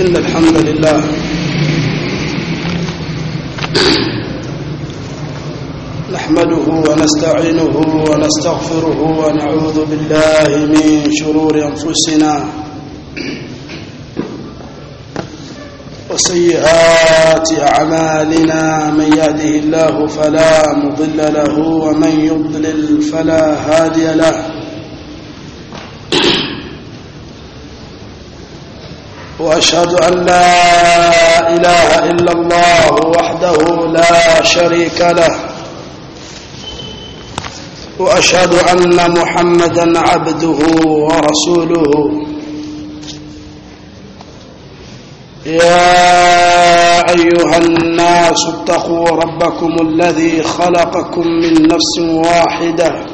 إن الحمد لله نحمده ونستعينه ونستغفره ونعوذ بالله من شرور أنفسنا وسيئات أعمالنا من يهده الله فلا مضل له ومن يضلل فلا هادي له واشهد ان لا اله الا الله وحده لا شريك له واشهد ان محمدا عبده ورسوله يا ايها الناس اتقوا ربكم الذي خلقكم من نفس واحده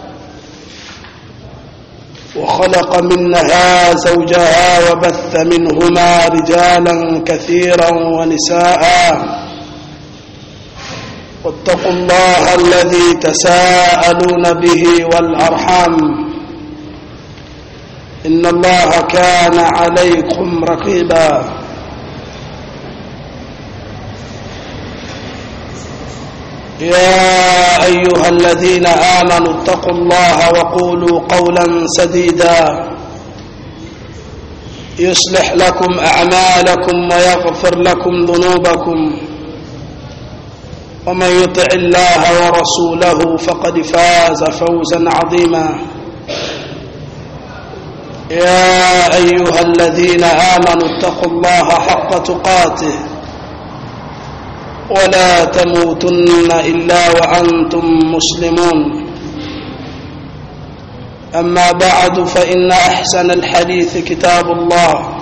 وخلق منها زوجها وبث منهما رجالا كثيرا ونساء واتقوا الله الذي تساءلون به والارحام ان الله كان عليكم رقيبا يا ايها الذين امنوا اتقوا الله وقولوا قولا سديدا يصلح لكم اعمالكم ويغفر لكم ذنوبكم ومن يطع الله ورسوله فقد فاز فوزا عظيما يا ايها الذين امنوا اتقوا الله حق تقاته ولا تموتن الا وانتم مسلمون اما بعد فان احسن الحديث كتاب الله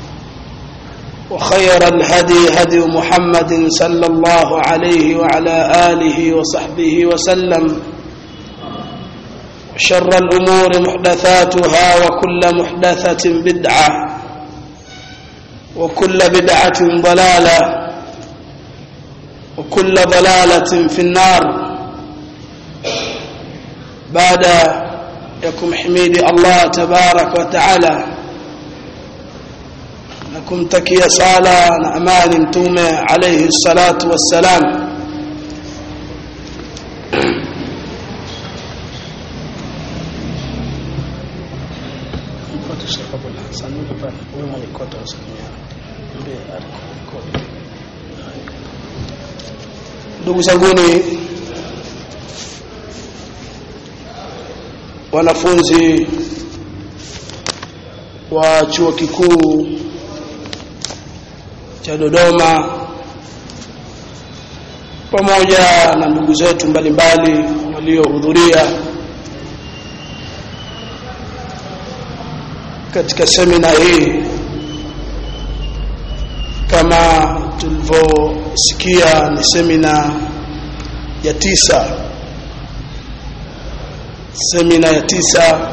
وخير الهدي هدي محمد صلى الله عليه وعلى اله وصحبه وسلم شر الامور محدثاتها وكل محدثه بدعه وكل بدعه ضلاله وكل ضلالة في النار بعد يكم حميد الله تبارك وتعالى نكم تكي صالة نعمال متومة عليه الصلاة والسلام ndugu zanguni wanafunzi wa chuo kikuu cha Dodoma pamoja na ndugu zetu mbalimbali waliohudhuria katika semina hii kama tulivyosikia ni semina ya tisa semina ya tisa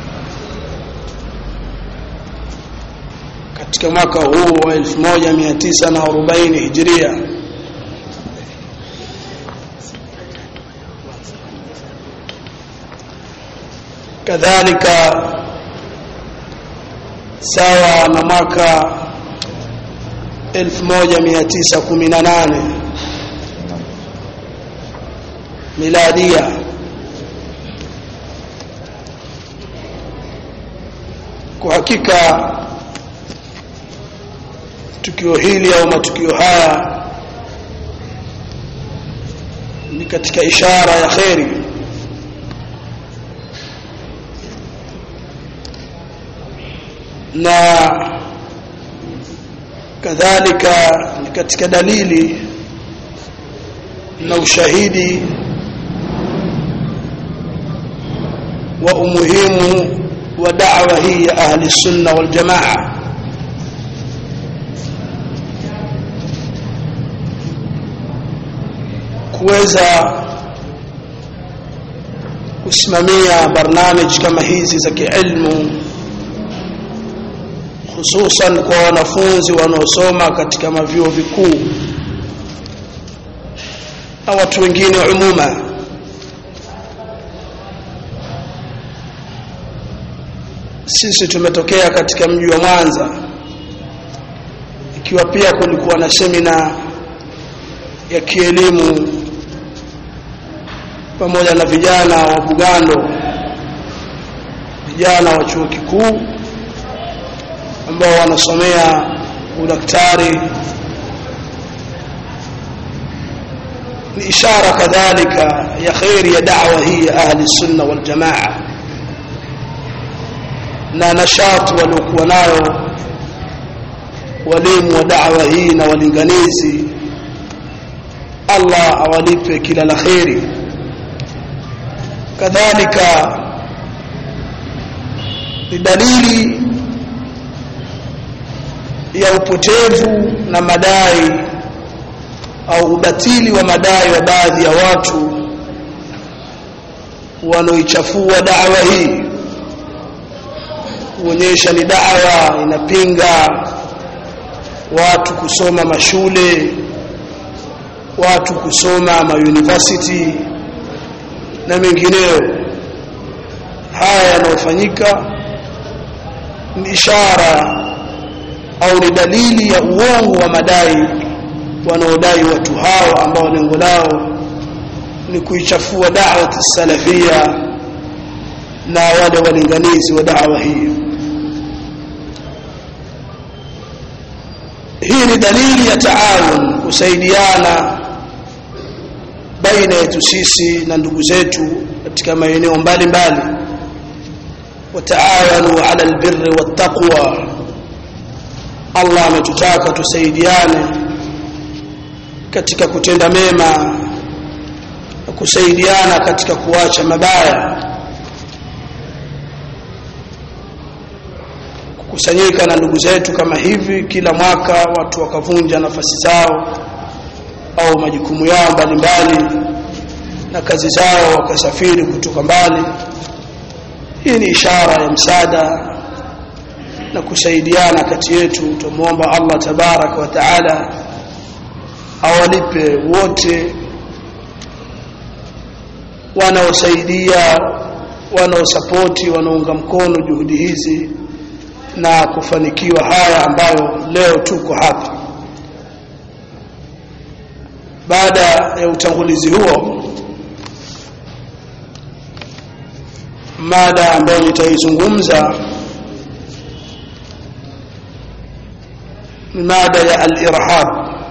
katika mwaka huu wa 1940 hijiria kadhalika sawa na mwaka 1918 miladia kwa hakika tukio hili au matukio haya ni katika ishara ya kheri na kadhalika ni katika dalili na ushahidi wa umuhimu wa da'wa hii ya ahli sunna wal jamaa kuweza kusimamia barnamij kama hizi za kiilmu hususan kwa wanafunzi wanaosoma katika mavyuo vikuu na watu wengine umuma sisi tumetokea katika mji wa Mwanza ikiwa pia kulikuwa na semina ya kielimu pamoja na vijana wa Bugando vijana wa chuo kikuu ambao wanasomea udaktari ni ishara kadhalika ya khairi ya da'wa hii ya ahli sunna wal jamaa na nashati waliokuwa nayo walimu wa da'wa hii na walinganizi Allah awalipe kila la khairi kadhalika ni dalili ya upotevu na madai au ubatili wa madai wa baadhi ya watu wanaoichafua dawa hii kuonyesha ni dawa inapinga watu kusoma mashule watu kusoma mauniversity na mengineyo haya yanayofanyika ni ishara au ni dalili ya uongo wa madai wanaodai watu hao ambao lengo lao ni kuichafua da'wa salafia na wale walinganizi wa da'wa hii hii ni dalili ya taawun kusaidiana baina yetu sisi na ndugu zetu katika maeneo mbalimbali wataawanu ala albirri wattaqwa Allah ametutaka tusaidiane katika kutenda mema na kusaidiana katika kuacha mabaya kukusanyika na ndugu zetu kama hivi kila mwaka watu wakavunja nafasi zao au majukumu yao mbalimbali na kazi zao wakasafiri kutoka mbali hii ni ishara ya msaada na kusaidiana kati yetu tumuomba Allah tabarak wa taala awalipe wote wanaosaidia wanaosapoti wanaunga mkono juhudi hizi na kufanikiwa haya ambayo leo tuko hapa baada ya utangulizi huo mada ambayo nitaizungumza ni mada ya al-irhab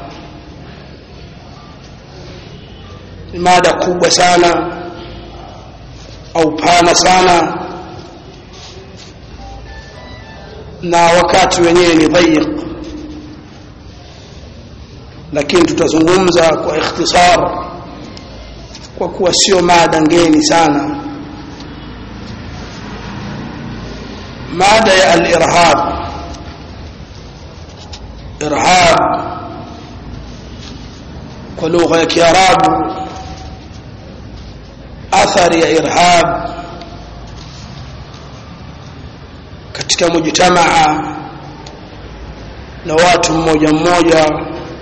ni mada kubwa sana au pana sana na wakati wenyewe ni dhayiq lakini tutazungumza kwa ikhtisar kwa kuwa sio mada ngeni sana mada ya al-irhab irhab kwa lugha ya kiarabu athari ya irhab katika mujtamaa na watu mmoja mmoja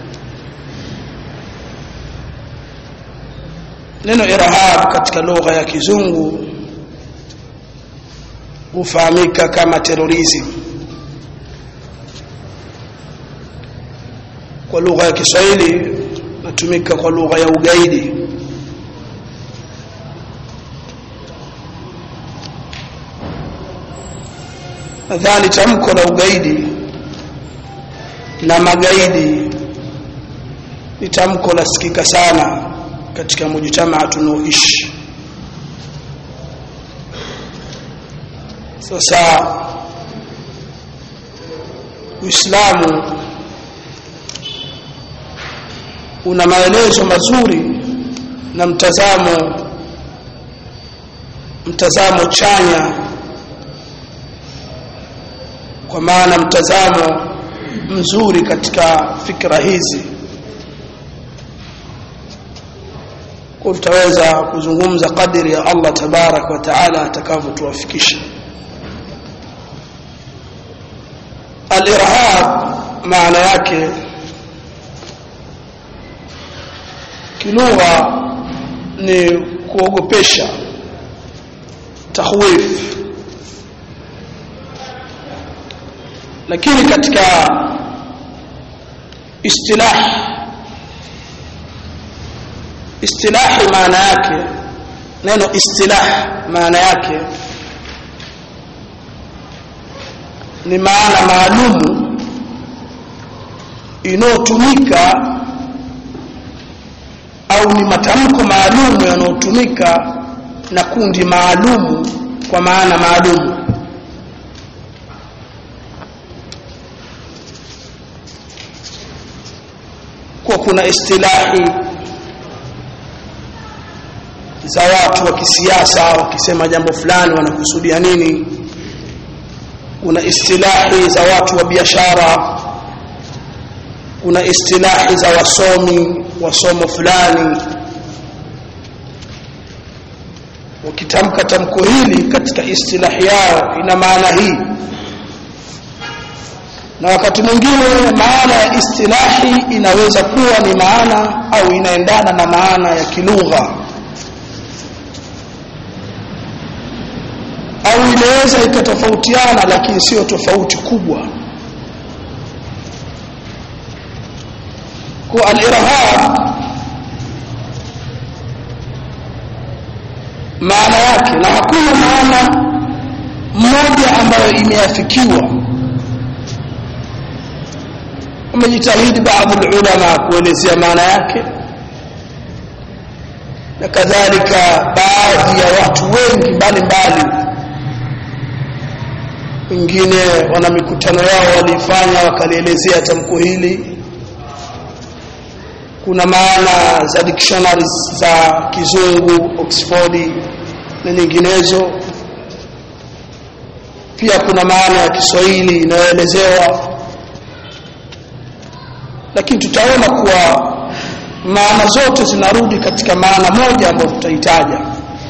neno irhab katika lugha ya kizungu hufahamika kama terrorism kwa lugha ya Kiswahili natumika kwa lugha ya ugaidi nadhani tamko la ugaidi na magaidi ni tamko la sikika sana katika mujtamaa tunaoishi sasa Uislamu una maelezo mazuri na mtazamo mtazamo chanya kwa maana mtazamo mzuri katika fikra hizi kwa tutaweza kuzungumza kadiri ya Allah tabarak wa taala atakavyotuwafikisha al-irhab maana yake kilugha ni kuogopesha tahwif lakini katika istilahi istilahi maana yake neno istilah maana yake ni maana maalumu inayotumika au ni matamko maalumu yanayotumika na kundi maalumu kwa maana maalumu kwa kuna istilahi za watu wa kisiasa wakisema jambo fulani wanakusudia nini kuna istilahi za watu wa biashara kuna istilahi za wasomi wa somo fulani wakitamka tamko hili katika istilahi yao ina maana hii na wakati mwingine maana ya istilahi inaweza kuwa ni maana au inaendana na maana ya kilugha au inaweza ikatofautiana lakini sio tofauti kubwa kwa al-irhab maana yake na hakuna maana moja ambayo imeafikiwa umejitahidi baadhi ulama kuelezea maana yake na kadhalika baadhi ya watu wengi mbalimbali wengine wana mikutano yao walifanya wakalielezea tamko hili kuna maana za dictionaries za kizungu Oxford na nyinginezo pia kuna maana ya Kiswahili inayoelezewa lakini tutaona kuwa maana zote zinarudi katika maana moja ambayo tutaitaja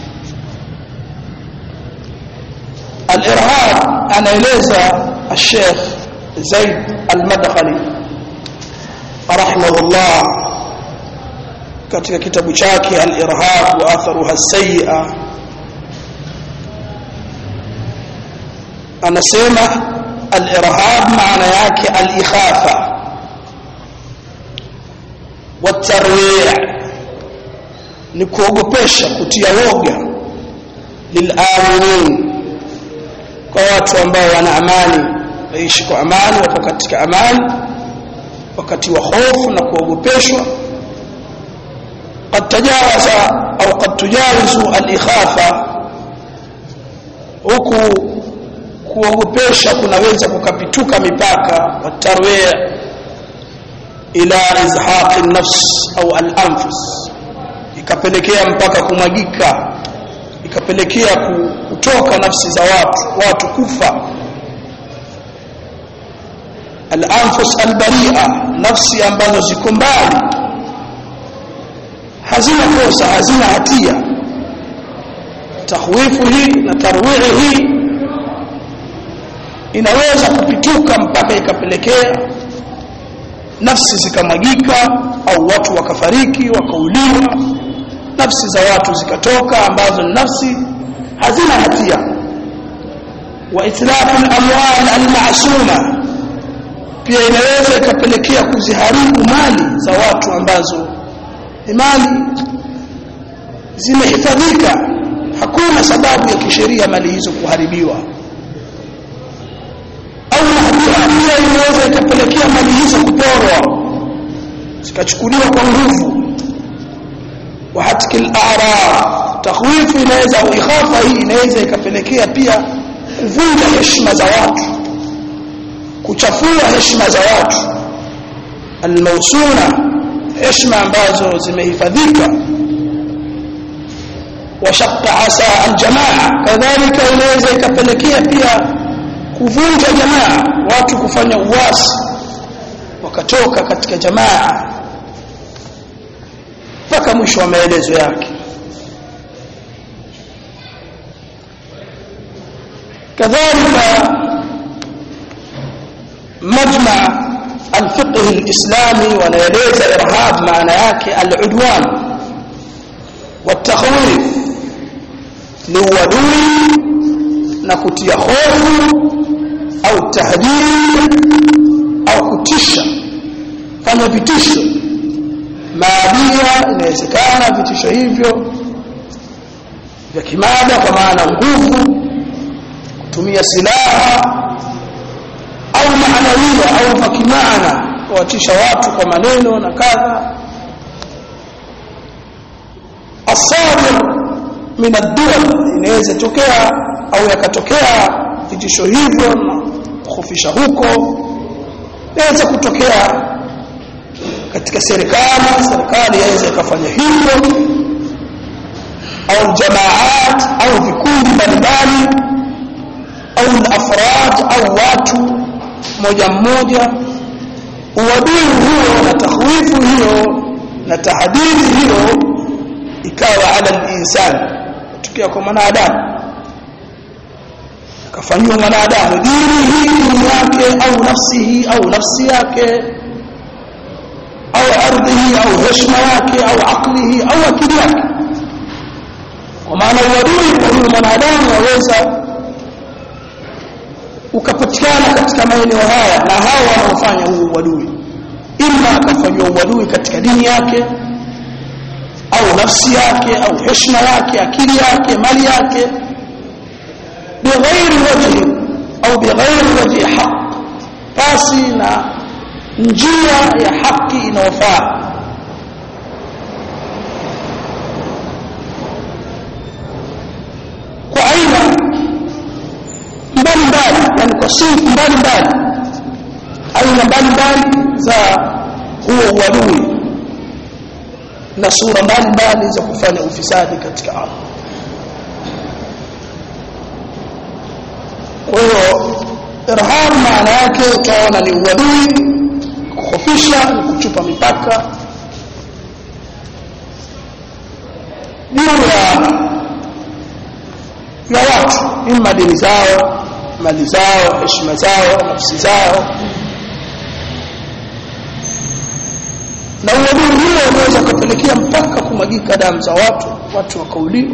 al-irhab anaeleza الشيخ زيد المدخلي رحمه الله katika kitabu chake al-irhab wa atharuha as-sayyi'a anasema al-irhab maana yake al-ikhafa والترويع ni kuogopesha kutia woga lilaminin kwa watu ambao wana amani waishi kwa amani wapo katika amani wakati wa hofu na kuogopeshwa قد تجاوز au قد تجاوز الاخافه huku kuogopesha kunaweza kukapituka mipaka watarwia ila izhaq an-nafs au al-anfus ikapelekea mpaka kumwagika ikapelekea kutoka nafsi za watu watu kufa al-anfus al-bari'a nafsi ambazo ziko mbali hazina kosa hazina hatia tahwifu hii na tarwihi hii inaweza kupituka mpaka ikapelekea nafsi zikamwagika au watu wakafariki wakauliwa nafsi za watu zikatoka ambazo ni nafsi hazina hatia wa itlafu al-amwal al-ma'suma pia inaweza ikapelekea kuziharibu mali za watu ambazo ni mali zimehifadhika hakuna sababu ya kisheria mali hizo kuharibiwa au hatia pia inaweza ikapelekea mali hizo kuporwa zikachukuliwa kwa nguvu wa hatkil a'raf takhwifu inaweza au ikhafa hii inaweza ikapelekea pia kuvunja heshima za watu kuchafua heshima za watu almausuna heshima ambazo zimehifadhika washaqqa asa aljamaa kadhalika inaweza ikapelekea pia kuvunja jamaa watu kufanya uasi wakatoka katika jamaa mpaka mwisho wa maelezo yake kadhalika majma الفقه الإسلامي ونيليز إرهاب معنى yake العدوان والتخويف لودوي نكتيا خوف أو تهديد أو كتشة kufanya vitisho maadia inawezekana vitisho hivyo vya kimada kwa maana nguvu kutumia silaha au maanawia au vya kimaana kuwatisha watu kwa maneno na kadha asadir min ad-duwal inaweza tokea au yakatokea vitisho hivyo na kuhofisha huko inaweza kutokea katika serikali serikali yaweza ikafanya hivyo au jamaat au vikundi mbalimbali au afrad au watu moja mmoja uadui huo na tahwifu hiyo na tahadidi hiyo ikawa ala al-insan tukia kwa mwanadamu akafanywa mwanadamu dini hii dini yake au nafsihi au nafsi yake au ardhihi au heshima yake au aklihi au akili yake kwa maana uadui kwa huyu mwanadamu waweza ukapatikana katika maeneo haya na hawa wanaofanya huu uadui ima akafanywa uadui katika dini yake au nafsi yake au heshima yake akili yake mali yake bighairi wajhi au bighairi wajhi haq basi na njia ya haki inayofaa kwa aina mbalimbali yani kwa sifu mbalimbali aina mbalimbali za huo uadui na sura mbalimbali za kufanya ufisadi katika ardhi kwa hiyo irham maana yake utaona ni uadui kukhofisha ni kuchupa mipaka juu ya ya watu ima dini zao mali zao heshima zao nafsi zao na uadui huo unaweza kupelekea mpaka kumwagika damu za watu watu wakauliwa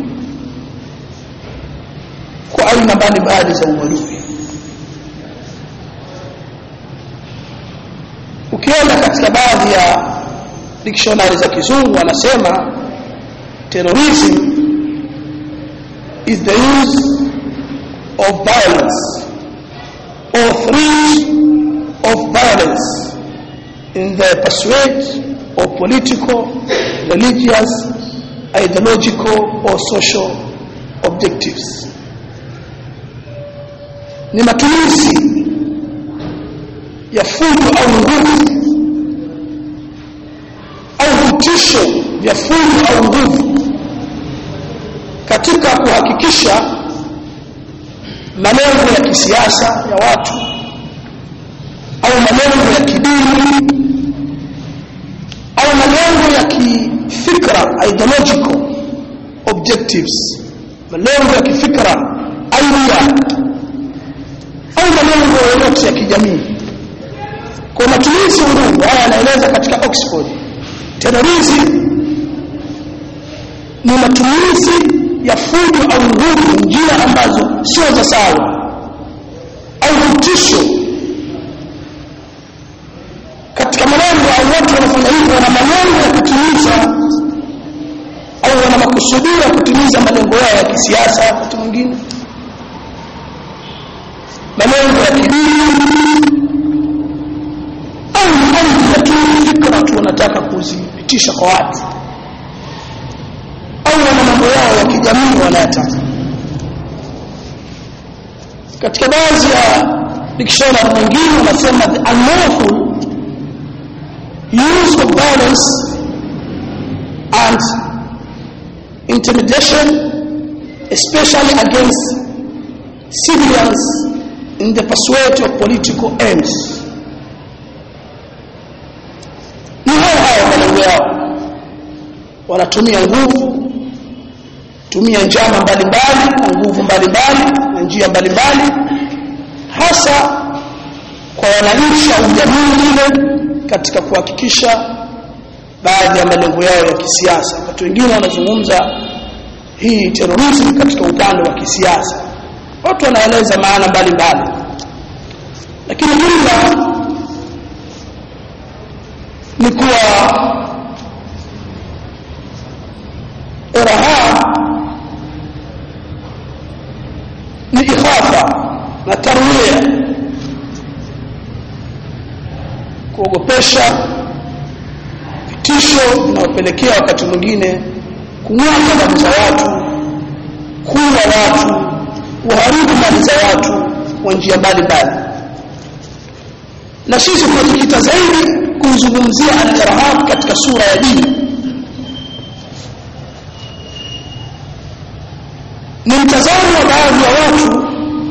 kwa aina mbalimbali za uadui ukienda katika baadhi ya dictionary za kizungu wanasema terrorism is the use of violence or threat of violence in the pursuit of political, religious, ideological or social objectives. Ni matumizi ya fujo au nguvu au vitisho vya fujo au nguvu katika kuhakikisha malengo ya kisiasa ya watu au malengo ya kidini au malengo ya kifikra ideological objectives malengo ya kifikra idea au malengo yoyote ya kijamii kwa matumizi ya nguvu haya yanaeleza katika Oxford terrorism ni matumizi ya fujo au nguvu njia ambazo sio za sawa au vitisho katika malengo au watu wanafanya hivyo wana malengo ya kutimiza au wana makusudio ya kutimiza malengo yao ya kisiasa wakati mwingine malengo ya kidini au malengo ya kifikra tu wanataka kuzipitisha kwa watu au wana mambo yao ya kijamii wanayataka katika baadhi ya dictionary nyingine wanasema the unlawful use of violence and intimidation especially against civilians in the pursuit of political aims ni hao hao malengo yao wanatumia nguvu tumia njama mbalimbali na nguvu mbalimbali na njia mbalimbali hasa kwa wananchi au jamii ile katika kuhakikisha baadhi ya malengo yao ya kisiasa watu wengine wanazungumza hii terrorism katika upande wa kisiasa watu wanaeleza maana mbalimbali lakini jumla ni kuwa irhab ni ikhafa na tarwia kuogopesha vitisho vinaopelekea wakati mwingine kumwaga damu za watu kuwa watu kuharibu mali za watu kwa njia mbalimbali na sisi tunajikita zaidi kumzungumzia al-irhab katika sura ya dini ni mtazamo wa baadhi ya watu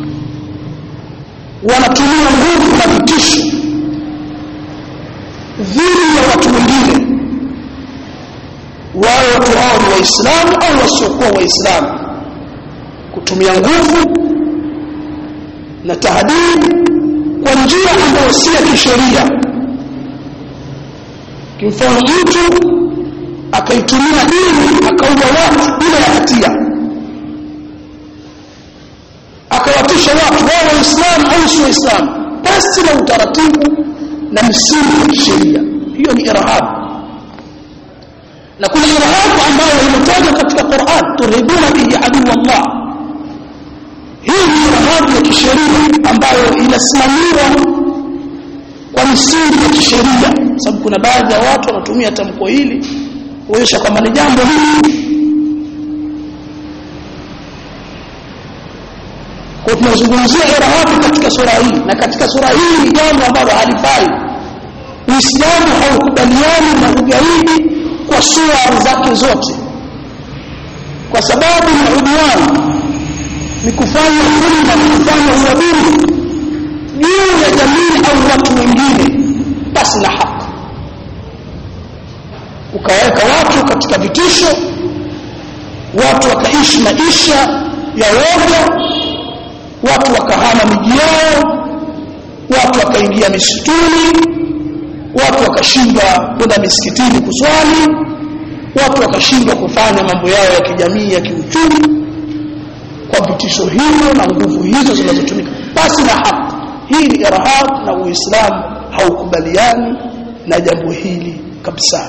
wanatumia nguvu na vitisho dhidi ya watu wengine wao watu hao ni waislamu au wasiokuwa waislamu kutumia nguvu na tahdidi kwa njia ambayo si ya kisheria kimfano mtu akaitumia dini akaua watu bila ya hatia akawatisha watu wao waislamu au si waislamu basi na utaratibu na misingi ya kisheria hiyo ni irhab na kuna irhab ambayo imetajwa katika Qur'an turhibuna bihi aduu Allah hii ni irhab ya kisheria ambayo inasimamiwa kwa misingi ya kisheria sababu kuna baadhi ya watu wanatumia tamko hili kuonyesha kwamba ni jambo hili kwa tunazungumzia irhabu katika sura hii na katika sura hii ni jambo ambalo halifai Uislamu haukubaliani na ugaidi kwa sura zake zote kwa sababu ni udwani ni kufanya dhulma ni kufanya uadui juu ya jamii au watu wengine basi na haki ukaweka watu katika vitisho watu wakaishi maisha ya woga watu wakahama miji yao watu wakaingia misituni watu wakashindwa kwenda misikitini kuswali watu wakashindwa kufanya mambo yao ya kijamii ya kiuchumi kwa vitisho hivyo na nguvu hizo zinazotumika basi na haki hii ni irhab na uislamu haukubaliani na jambo hili kabisa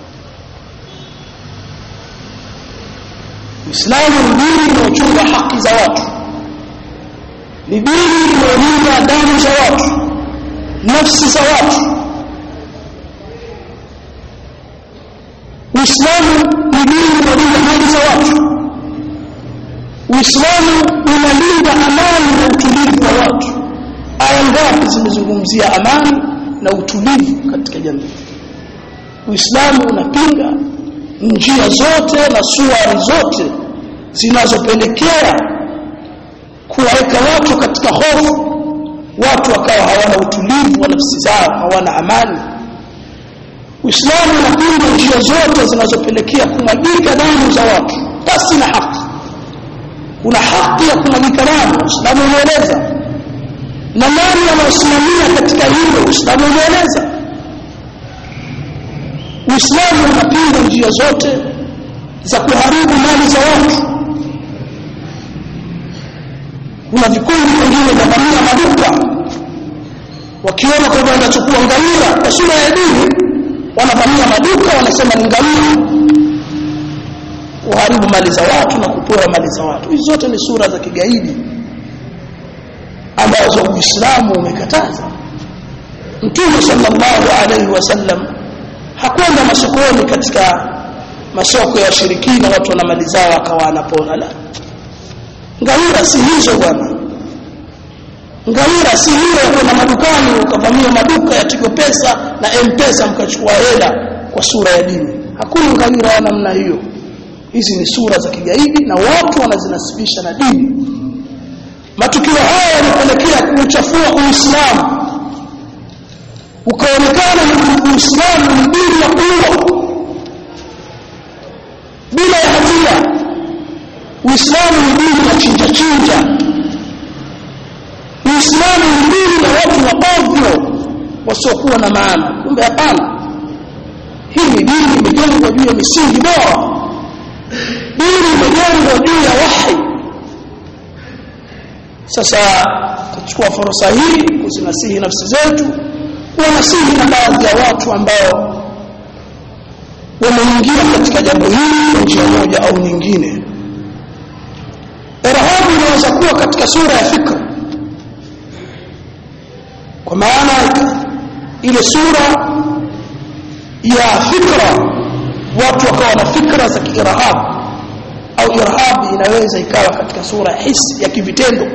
uislamu ni dini inayochunga haki za watu ni dini inayolinda damu za watu nafsi za watu Uislamu ni dini inayolinda haki za watu Uislamu unalinda amani na utulivu wa watu aya ngapi zimezungumzia amani na utulivu katika jamii Uislamu unapinga njia zote na suari zote zinazopelekea kuwaweka watu katika hofu watu wakawa hawana utulivu wa nafsi zao hawana amani Uislamu unapinga njia zote zinazopelekea kumwagika damu za watu basi na haki kuna haki ya kumwagika damu Uislamu umeeleza na nani anaosimamia katika hilo Uislamu umeeleza Uislamu unapinga njia zote za kuharibu mali za watu kuna vikundi vingine vinavamia maduka wakiona kwamba wanachukua ngamia kwa sura ya dini wanavamia maduka wanasema ni ngamia kuharibu mali za watu na kupora mali za watu hizi zote ni sura za kigaidi ambazo Uislamu umekataza Mtume sallallahu alaihi wasallam hakwenda masokoni katika masoko ya washirikina watu wana mali zao akawa anapora la ngawira si hizo bwana ngawira si hiyo ya kwenda madukani ukavamia maduka ya Tigo Pesa na M-Pesa mkachukua hela kwa sura ya dini hakuna ngawira ya namna hiyo hizi ni sura za kigaidi na watu wanazinasibisha na dini matukio haya yanapelekea kuuchafua Uislamu ukaonekana ni Uislamu ni dini ya kuua bila ya hatia Uislamu ni dini ya chinja chinja Uislamu ni dini ya watu wa ovyo wasiokuwa na maana kumbe hapana hii ni dini imejengwa juu ya misingi bora dini imejengwa juu ya wahi sasa tuchukua fursa hii kuzinasihi nafsi zetu kuwanasihi na baadhi ya watu ambao wameingia katika jambo hili kwa njia moja au nyingine irhabu inaweza kuwa katika sura ya fikra kwa maana ile sura ya fikra watu wakawa na fikra za kiirhab au irhab inaweza ikawa katika sura ya hisi ya kivitendo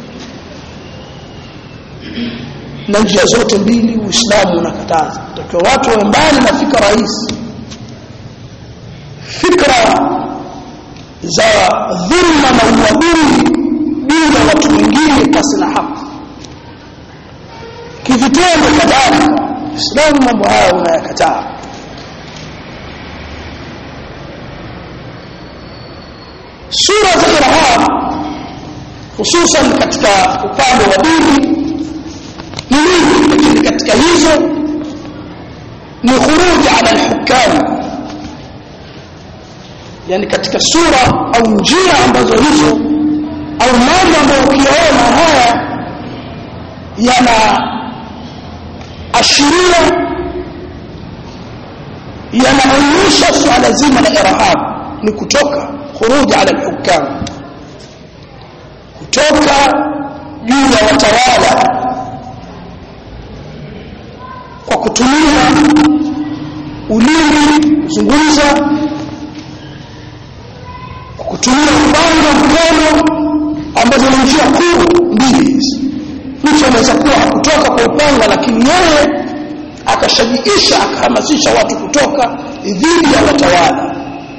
na njia zote mbili uislamu unakataza takiwa watu wawe mbali na fikra hizi fikra za dhulma na uadui juu ya watu wengine pasi na haki kivitendo kadhalika islamu mambo haya unayakataa sura za irhab hususan katika upande wa dini ni nyingi lakini katika hizo ni khuruj ala alhukam yani katika sura au njia ambazo hizo au mambo ambayo ukiyaona haya yana ashiria yanaonyesha swala zima la irhab ni kutoka khuruj ala alhukam kutoka juu ya watawala kwa kutumia ulimi kuzungumza kwa kutumia upanga mkono ambazo ni njia kuu mbili hizi mtu anaweza kuwa hakutoka kwa upanga lakini yeye akashajiisha akahamasisha watu kutoka dhidi ya watawala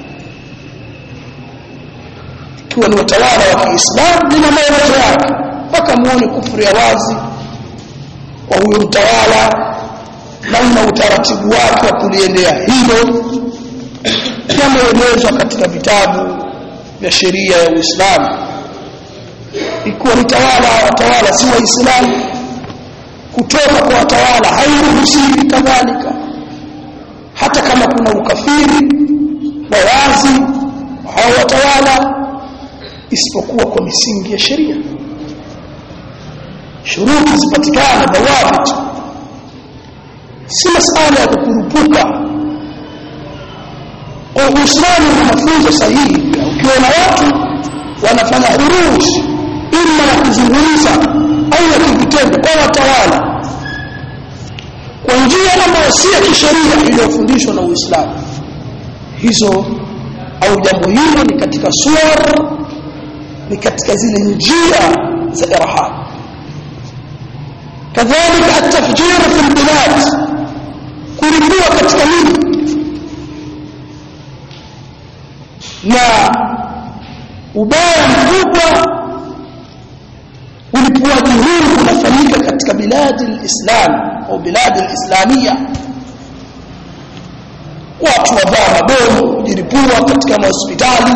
ikiwa ni watawala wa Kiislamu lina maelezo yake mpaka muone kufuru ya wazi kwa huyo mtawala na una utaratibu wake wa kuliendea hilo yameelezwa katika vitabu vya sheria ya Uislamu ikiwa ni tawala watawala si waislamu kutoka kwa watawala hairuhusiwi kadhalika hata kama kuna ukafiri wa wazi hao watawala isipokuwa kwa misingi ya sheria shuruti zipatikane dawabit si masala ya kukurupuka kwa uislamu na mafunzo sahihi ukiona watu wanafanya huruji ima ya kuzungumza au ya kivitendo kwa watawala kwa njia ambayo si ya kisheria iliyofundishwa na uislamu hizo au jambo hilo ni katika suwar ni katika zile njia za irhab kadhalika atafjir fi albilad kulipua katika miji na ubaya mkubwa ulipuaji huu unafanyika katika biladi alislam au biladi alislamia watu wavaa mabomu kujiripua katika mahospitali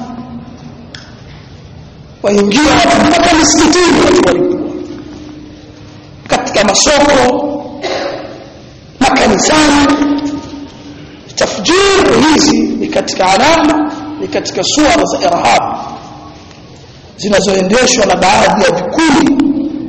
waingia watu mpaka misikitini watu walipua katika masoko makanisani tafjir hizi ni katika alama ni katika suara za irhab zinazoendeshwa na baadhi ya vikundi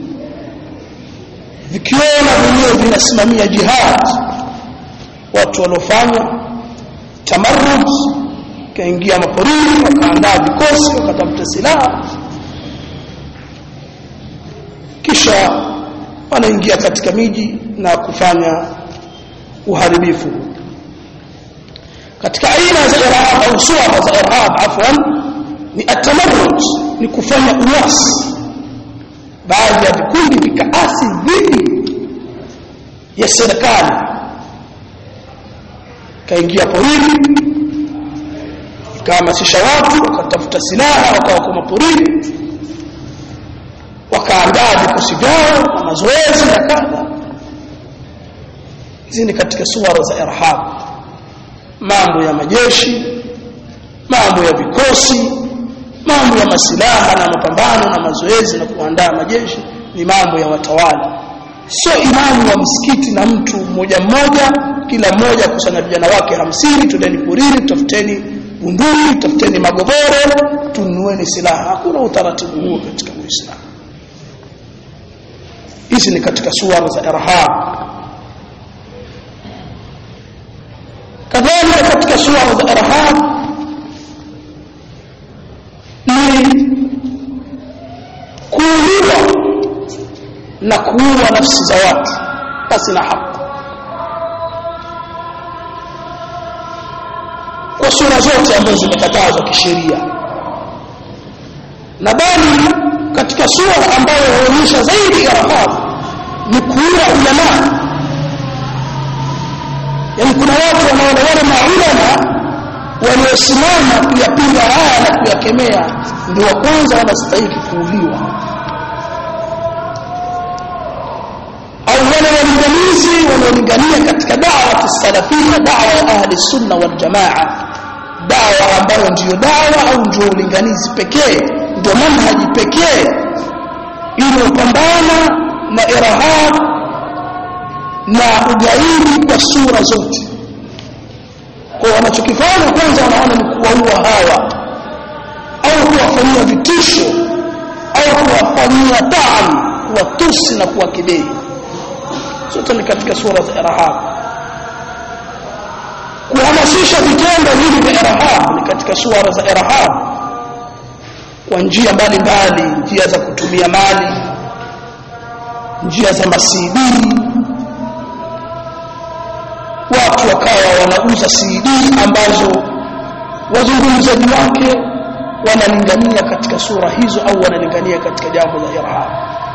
vikiona wenyewe vinasimamia jihad watu waliofanya tamarrud kaingia maporini wakaandaa vikosi wakatafuta silaha kisha wanaingia katika miji na kufanya uharibifu katika aina za irhab au suara za irhab afwan ni atamarrud ni kufanya uasi baadhi ya vikundi vikaasi dhidi ya serikali kaingia porini ikahamasisha watu wakatafuta silaha wakawa kwa maporini wakaandaa vikosi vyao na mazoezi na kadha hizi ni katika suara za irhab mambo ya majeshi mambo ya vikosi mambo ya masilaha na mapambano na mazoezi na kuandaa majeshi ni mambo ya watawala sio imamu wa msikiti na mtu mmoja mmoja kila mmoja kusanya vijana wake hamsini tudeni porini tafuteni bunduki tafuteni magoboro tunueni silaha hakuna utaratibu huo katika uislamu hizi ni katika suara za irhab kadhalika katika sura za irhab ni kuuliwa na kuua nafsi za watu basi na haki kwa sura zote ambazo zimekatazwa kisheria na bali katika sura ambayo huonyesha zaidi irhab ni kuua ulama yani kuna watu wanaona wale maulama waliosimama kuyapinga haya na kuyakemea ndio wa kwanza wanastahili kuuliwa au wale walinganizi wanaolingania katika dawa kisalafia dawa ya ahli sunna wal jamaa dawa ambayo ndiyo dawa au ndio ulinganizi pekee ndio manhaji pekee iliyopambana na irhab na ugaidi kwa sura zote kwa wanachokifanya kwanza wanaona ni kuwaua hawa au kuwafanyia vitisho au kuwafanyia taan kuwatusi na kuwakidei zote ni katika sura za irhab kuhamasisha vitendo hivi vya irhab ni katika sura za irhab kwa njia mbalimbali njia za kutumia mali njia za masidi watu wakawa wanauza CD ambazo wazungumzaji wake wanalingania katika sura hizo au wanalingania katika jambo la irhab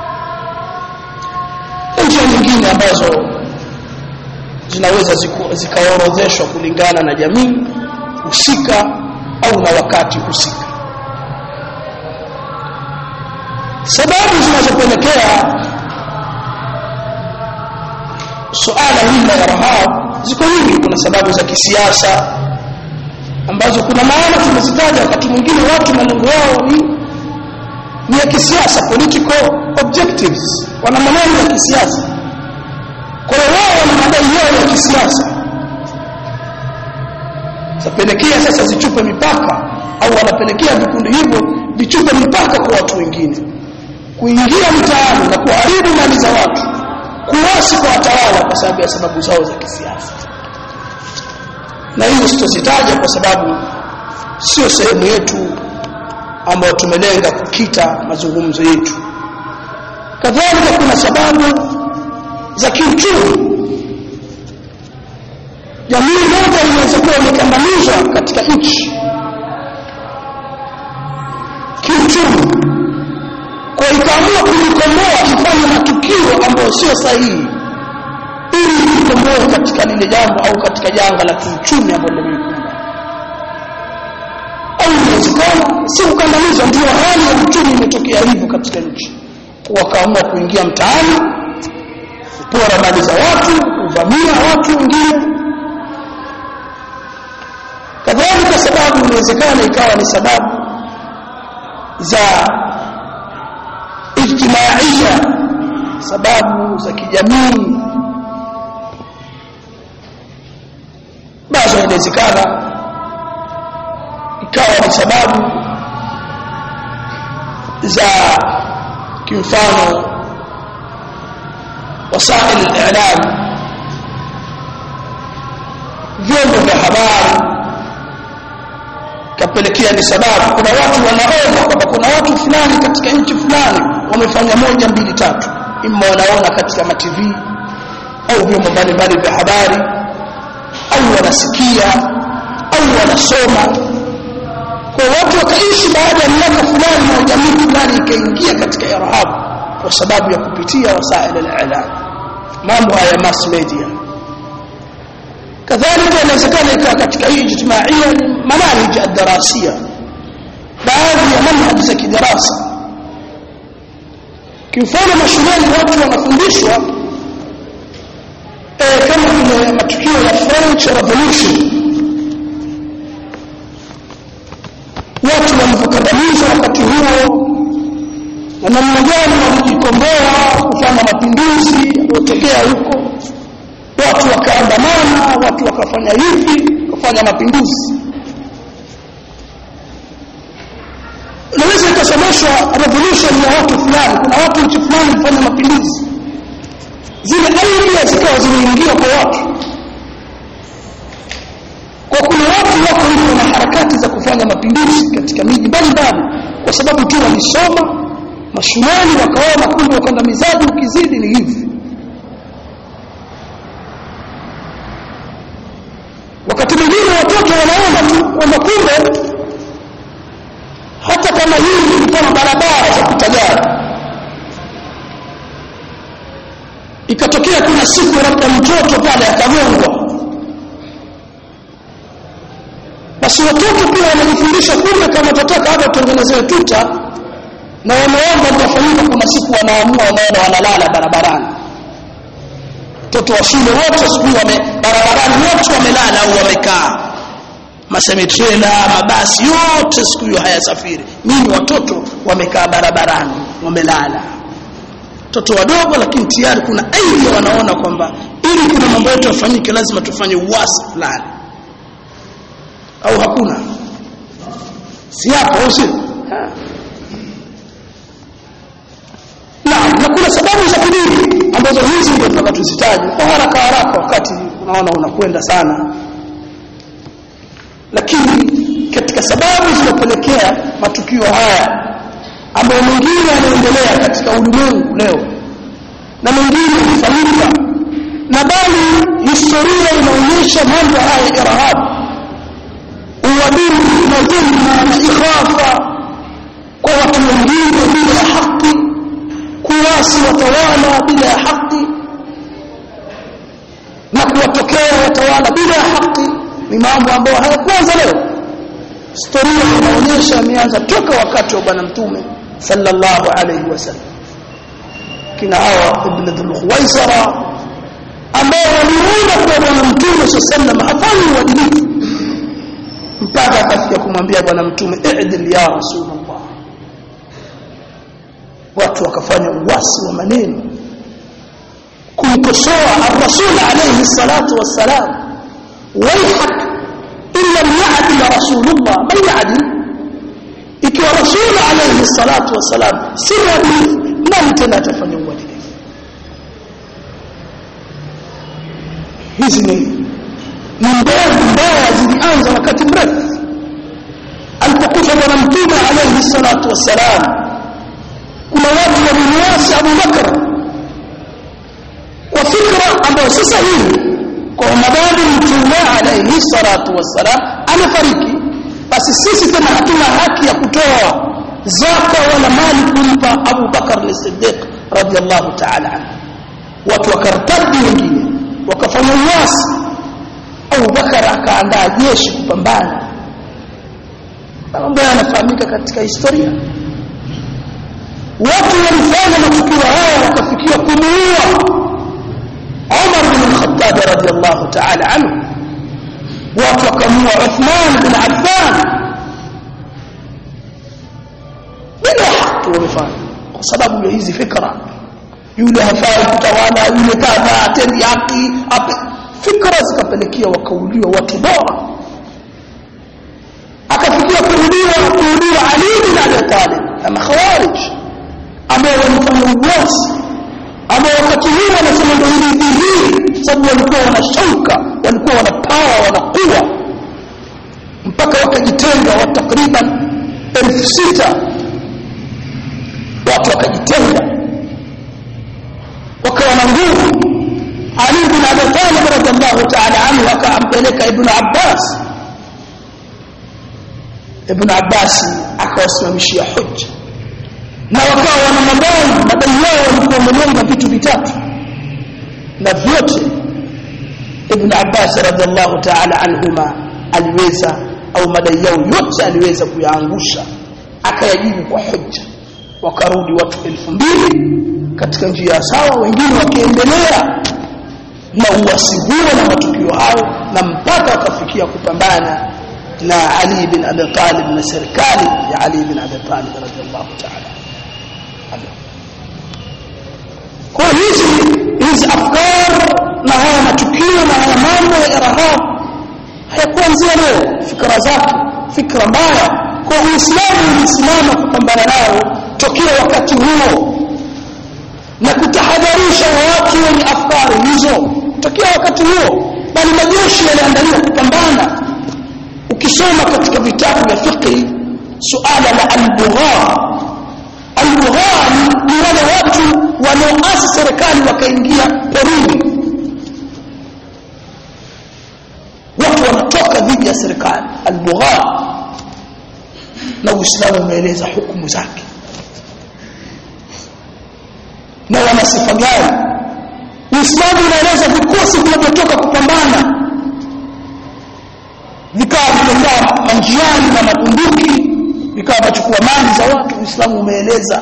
njia nyingine ambazo zinaweza zikaorodheshwa kulingana na jamii husika au na wakati husika sababu zinazopelekea suala hili la irhab ziko nyingi kuna sababu za kisiasa ambazo kuna maana tumezitaja wakati mwingine watu malengo yao ni ni ya kisiasa political objectives wana maneno ya kisiasa kwa hiyo wao wana madai yao ya kisiasa zapelekea sasa zichupe mipaka au wanapelekea vikundi hivyo vichupe mipaka kwa watu wengine kuingia mtaani na kuharibu mali za watu kuasi kwa watawala kwa sababu ya sababu zao za kisiasa na hizo sitozitaja kwa sababu sio sehemu yetu ambayo tumelenga kukita mazungumzo yetu kadhalika kuna sababu za kiuchumi jamii moja inaweza kuwa imekandamizwa katika nchi kiuchumi kwa ikaamua kulikomboa kifanya matukio ambayo sio sahihi ili likomboe katika lile jambo au katika janga la kiuchumi ambalo limeikumba au inawezekana si kukandamizwa ndio hali ya uchumi imetokea hivyo katika nchi wakaamua kuingia mtaani kupora mali za watu kuvamia watu wengine kadhalika sababu inawezekana ikawa ni sababu za ijtimaia sababu za kijamii bazo inawezekana ikawa ni sababu za kimfano wasail al-i'lam vyombo vya habari kapelekea ni sababu kuna watu wanaona kwamba kuna watu fulani katika nchi fulani wamefanya moja mbili tatu imma wanaona katika matv au vyombo mbalimbali vya habari au wanasikia au wanasoma kwa watu wakaishi baada ya miaka fulani na jamii fulani ikaingia katika irhab kwa sababu ya kupitia wasail al-i'lam mambo haya mass media kadhalika inawezekana ikawa katika hii ijtimaia ni manahij ad-darasiya baadhi ya manhaj za kidarasa kimfano mashuleni watu wanafundishwa eh, kama vile matukio ya French Revolution watu walivyokandamizwa wakati huo na namna gani walijikomboa kufanya mapinduzi yaliyotokea huko watu wakaandamana watu wakafanya hivi wakafanya mapinduzi unaweza ikasomeshwa revolution ya watu fulani kuna watu nchi fulani kufanya mapinduzi zile idea zikawa zimeingia kwa watu kwa kuna watu watu wako hivyo na harakati za kufanya mapinduzi katika miji mbalimbali kwa sababu tu walisoma mashuleni wakaona kumbe ukandamizaji ukizidi ni hivi wakati mwingine watoto wanaona tu kwamba kumbe hata kama hizi ni kama barabara za kutajana ikatokea kuna siku labda mtoto pale akagongwa basi watoto pia wanajifundisha kumbe kama tataka hata utengenezewe tuta na wameomba litafanyika kuna siku wanaamua wanaenda wanalala barabarani watoto wa shule wote siku wame barabarani wote wamelala au wamekaa masemetrela mabasi yote siku hiyo hayasafiri nini watoto wamekaa barabarani wamelala watoto wadogo lakini tayari kuna aidha wanaona kwamba ili kuna mambo yetu yafanyike lazima tufanye uasi fulani au hakuna si hapo au sio naam na kuna sababu za kidini ambazo hizi ndio tunataka tuzitaje kwa haraka haraka wakati unaona unakwenda sana lakini katika sababu zinapelekea matukio haya ambayo mengine yanaendelea katika ulimwengu leo na mengine hufanyika na bali historia inaonyesha mambo haya irahabu uadui na dhulma na ikhafa kwa watu wengine bila ya haki kuwasi watawala bila ya haki na kuwatokea watawala bila ya haki ni mambo ambayo hayakuanza leo historia inaonyesha imeanza toka wakati wa bwana mtume sallallahu alayhi wasallam kina hawa ibn dhul khuwaisara ambao waliona kwa bwana mtume sallallahu hafanyi uadilifu mpaka akafikia kumwambia bwana mtume i'dil ya rasulullah watu wakafanya uwasi wa maneno kumkosoa ar-rasul alayhi salatu wassalam ويحك إن لم يعدل رسول الله من يعدل ikiwa rasul alayhi salatu wassalam si mwadilifu nani tena atafanya uadilifu hizi ni ni mbegu mbaya zilianza wakati mrefu alipokufa bwana mtume alayhi salatu wassalam kuna watu walimwasi abu bakr kwa fikra ambayo si sahihi kwa madhali mtume alayhi salatu wassalam amefariki basi sisi tena hatuna haki ya kutoa zaka wala mali kumpa Abu Bakar as-Siddiq radiyallahu ta'ala anhu watu wakartadi wengine wakafanya uasi Abu Bakar akaandaa jeshi kupambana mambo yanafahamika katika historia watu walifanya matukio haya wakafikia kumuua عمر بن الخطاب رضي الله تعالى عنه وفقموا عثمان بن عفان bila haki wamefanya kwa sababu ya hizi fikra yule hafai kutawala yule kadha atendi haki fikra zikapelekea wakauliwa watu bora akafikia kuuliwa kuuliwa Ali bin Abi Talib kama khawarij ambao walifanya uasi ambao wakati huo wanasema ndio hili dhihiri sababu walikuwa wana shauka walikuwa wana pawa wana kuwa mpaka wakajitenga wa takriban elfu sita watu wakajitenga wakawa na nguvu Ali bin Abi Talib radhiallahu ta'ala anhu akampeleka Ibn Abbas Ibn Abbas akawasimamishia hujja na wakawa wana madai madai yao walikuwa wamelenga vitu vitatu na vyote Ibn Abbas radhiallahu ta'ala anhuma aliweza au madai yao yote aliweza kuyaangusha akayajibu kwa hujja wakarudi watu elfu mbili katika njia sawa wengine wakiendelea na uasi huo na matukio hayo na mpaka wakafikia kupambana na Ali bin Abi Talib na serikali ya Ali bin Abi Talib radhiallahu ta'ala kwa hizi hizi afkar na haya matukio na haya mambo ya irhab hayakuanzia leo fikra zake fikra mbaya kwa uislamu ulisimama kupambana nao tokea wakati huo na kutahadharisha watu wenye afkari hizo tokea wakati huo bali majeshi yaliandaliwa kupambana ukisoma katika vitabu vya fiqh suala la al-bugha al-bugha ni wale watu wanaoasi serikali wakaingia porini watu wanatoka dhidi ya serikali al-bugha na Uislamu umeeleza hukumu zake na wana sifa gani Uislamu unaeleza vikosi vinavyotoka kupambana vikawa vimekaa manjiani na mabunduki vikawa vachukua mali za watu Uislamu umeeleza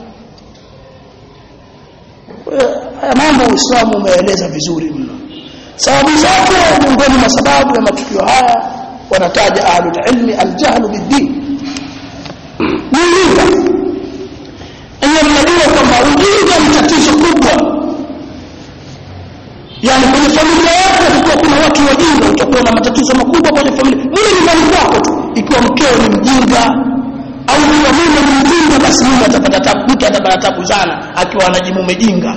haya mambo Uislamu umeeleza vizuri mno sababu zake miongoni mwa sababu ya matukio haya wanataja ahlul ilmi aljahlu bid-din ujinga enye mnajua kwamba ujinga ni tatizo kubwa yani kwenye familia yako kukiwa kuna watu wajinga utakuwa na matatizo makubwa kwenye familia mimi nyumbani kwako tu ikiwa mkeo ni mjinga au ikiwa mume ni mjinga basi mume atapata tabu mke atapata tabu sana akiwa anajimume jinga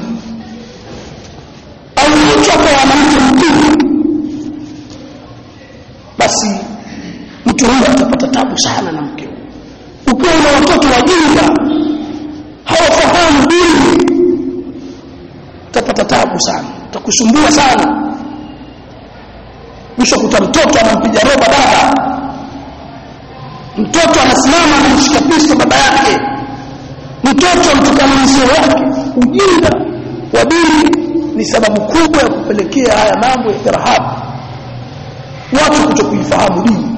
au mtu akawa na mke mjinga basi mtu huyo atapata tabu sana na mkeo ukiwa na watoto wajinga hawafahamu dini utapata tabu sana utakusumbua sana mwisho kuta mtoto anampiga roba baba mtoto anasimama anamshika pisto baba yake mtoto mtukana mzee wake ujinga wa dini ni sababu kubwa ya kupelekea haya mambo ya irhabu watu kutokuifahamu dini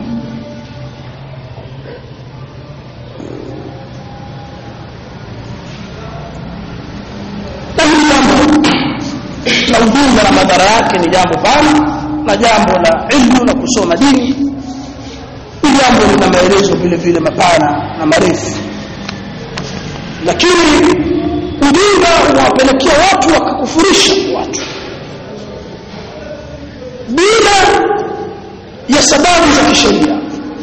na hili jambo la ujinga na madhara yake ni jambo pana na jambo la ilmu na kusoma dini ni jambo lina maelezo vile vile mapana na marefu lakini ujinga unawapelekea watu wakakufurisha watu bila ya sababu za kisheria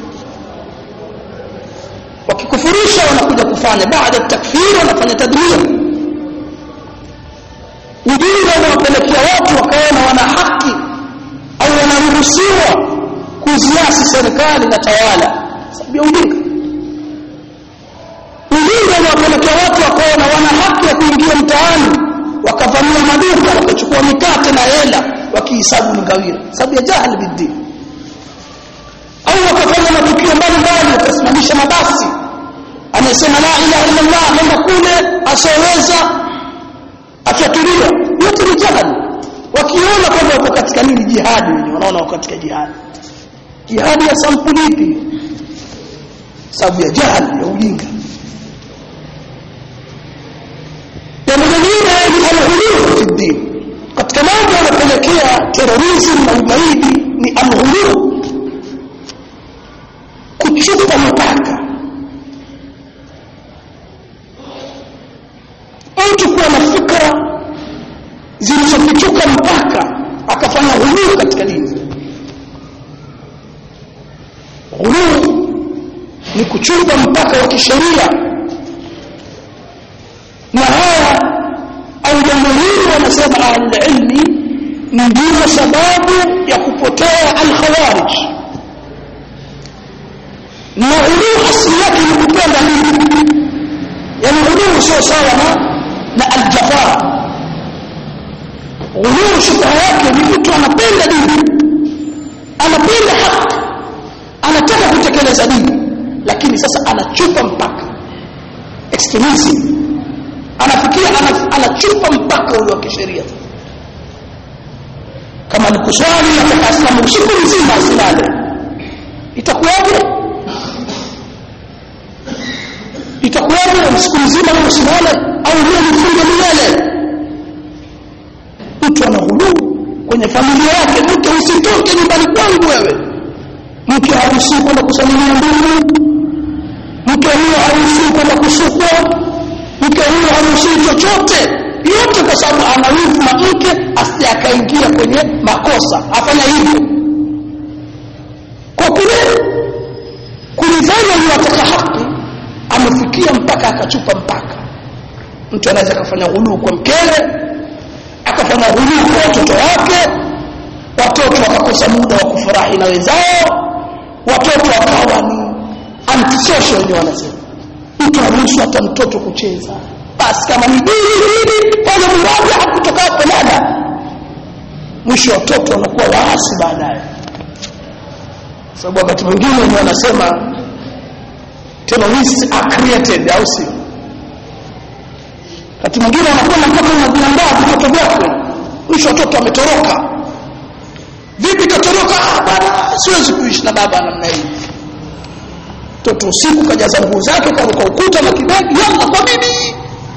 wakikufurisha wanakuja kufanya baada ya takfiri wanafanya tadmir ujinga unawapelekea watu wakaona wana haki au wanaruhusiwa kuziasi serikali na tawala sababu ya ujinga ujinga unawapelekea watu wakaona wana haki ya kuingia mtaani wakavamia maduka wakachukua mikate na hela wakihisabu ni ngawira sababu ya jahili bidini au wakafanya matukio mbalimbali wakasimamisha mabasi anasema la ilaha illa Allah nenda kule asoweza atatulia yote ni jahili wakiona kwamba wako katika nini jihadi wenyewe wanaona wako katika jihadi jihadi ya sampuli ipi sababu ya jahili ya ujinga jambo lingine ni alghuluu fi ddin katika mambo yanapelekea terorism na ugaidi ni alghuluu kuchupa mpaka mtu kuwa na fikra zilizofichuka mpaka akafanya ghuluu katika dini ghuluu ni kuchupa mpaka wa kisheria na haya au jambo hili wanasema ahlulilmi ndiyo sababu ya kupotea alkhawarij na ghuluu asili yake ni kupenda dini yani ghuluu sio sawa na na aljafaa ghuluu shubha yake ni mtu anapenda dini anapenda haki anataka kutekeleza dini lakini sasa anachupa mpaka extremism anafikia anachupa mpaka ule wa kisheria kama ni kuswali nataka asilamu usiku mzima asilale itakuwaje itakuwaje siku nzima usilale au leo nifunge milele mtu ana ghuluu kwenye familia yake mke usitoke nyumbani kwangu wewe mke haruhusiwi kwenda kusalimia ndugu mke huyo haruhusiwi kwenda kusukwa mke huyo haruhusiwi chochote yote kwa sababu ana wivu na mke asije akaingia kwenye makosa afanya hivyo kwa kule kulifanya yuwataka haki amefikia mpaka akachupa mpaka mtu anaweza akafanya ghuluu kwa mkewe akafanya ghuluu kwa watoto wake watoto wakakosa muda wa kufurahi na wenzao watoto wakawa ni antisocial wenyewe wanasema mtu aruhusu hata mtoto kucheza basi kama ni hili kwanza mmoja hakutoka hapo nada mwisho watoto wanakuwa waasi baadaye sababu wakati mwingine ni wanasema terrorists are created au sio wakati mwingine wanakuwa mpaka unajiandaa vitoto vyako mwisho watoto wametoroka vipi katoroka ah bwana siwezi kuishi na baba namna hii mtoto usiku kajaza nguo zake karuka ukuta na kibegi yalla kwa bibi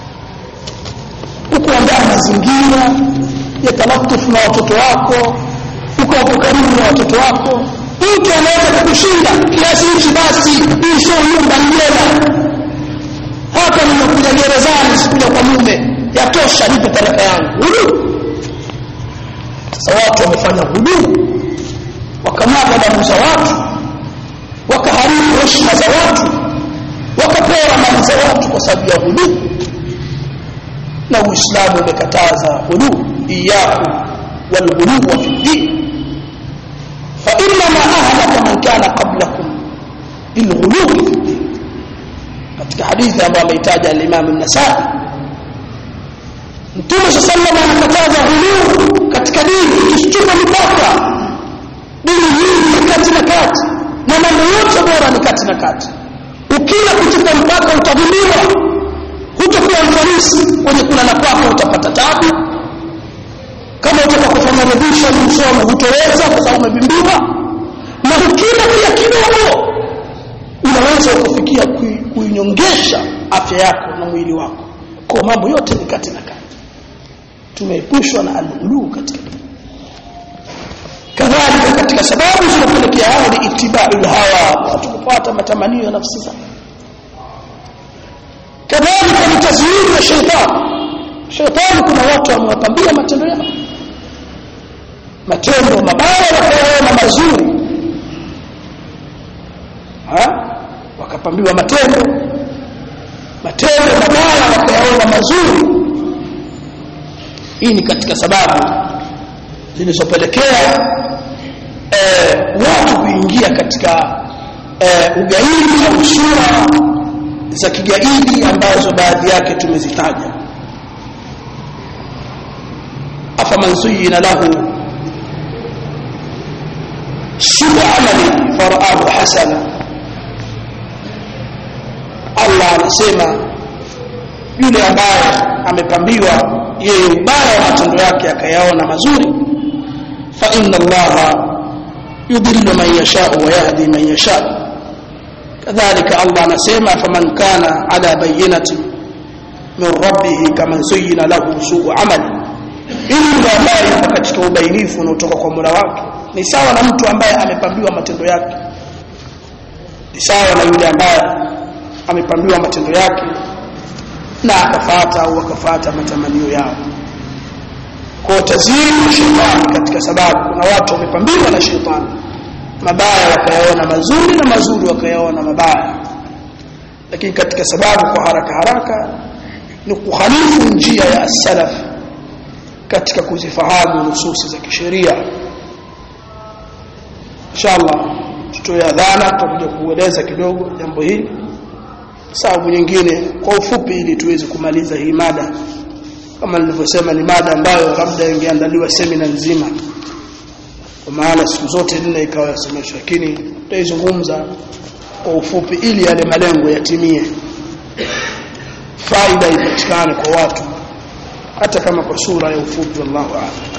ukuandaa mazingira ya talatufu na watoto wako uko hapo karibu na watoto wako mtu anaweza kukushinda kiasi hichi basi hii sio nyumba njema hapa nimekuja gerezani sikuja kwa mume yatosha nipe talaka yangu hudu sasa watu wamefanya huduu wakamwaga damu za watu wakaharibu heshima za watu wakapora mali za watu kwa sababu ya huduu na uislamu umekataza huduu iyakum walghuluwa fi ddin فإنما أهلك من كان قبلكم بالغلو في الدين katika hadithi ambayo ameitaja al-Imam an-Nasa'i Mtume sallallahu alayhi anakataza ghuluu katika dini isichupe mipaka dini hii ni kati na kati na mambo yote bora ni kati na kati ukila kuchupa mpaka utadhulumiwa hutakuwa mfanisi kwenye kulala kwako utapata tabu kama utaka kufanya revision msomo hutoweza kwa sababu umebimbiwa na ukila pia kidogo unaweza kufikia kuinyongesha afya yako na mwili wako kwa mambo yote ni kati na kati tumeepushwa na alghulu katika kadhalika katika sababu zinapelekea hayo ni itibau hawa watu kufuata matamanio ya nafsi zao kadhalika ni tazyini ya shetani shetani kuna watu wamewapambia matendo yao matendo mabaya wakayaona mazuri ha? wakapambiwa matendo matendo mabaya wakayaona mazuri hii ni katika sababu zilizopelekea eh, watu kuingia katika eh, ugaidi au sura za kigaidi ambazo baadhi yake tumezitaja afaman zuyina lahu سوء عمله فرآه حسنا Allah anasema yule ambaye amepambiwa yeye ubaya wa matendo yake akayaona mazuri fa inna allaha yudhillu man yashau wa yahdi man yashau kadhalika Allah anasema faman kana ala bayyinatin min rabbih kaman zuyyina lahu su'u amali ili ambaye yuko katika ubainifu unaotoka kwa Mola wake ni sawa na mtu ambaye amepambiwa matendo yake ni sawa na yule ambaye amepambiwa matendo yake na akafata au akafata matamanio yao kwa tazini shetani katika sababu kuna watu wamepambiwa na shetani mabaya wakayaona mazuri na mazuri wakayaona mabaya lakini katika sababu kwa haraka haraka ni kuhalifu njia ya as-salaf katika kuzifahamu nususi za kisheria inshallah tutoe adhana tutakuja kueleza kidogo jambo hili sababu nyingine kwa ufupi ili tuweze kumaliza hii mada kama nilivyosema ni mada ambayo labda ingeandaliwa semina nzima kwa maana siku zote nne ikawa yasemeshwa lakini tutaizungumza kwa ufupi ili yale malengo yatimie faida ipatikane kwa watu hata kama kwa sura ya ufupi wallahu a'lam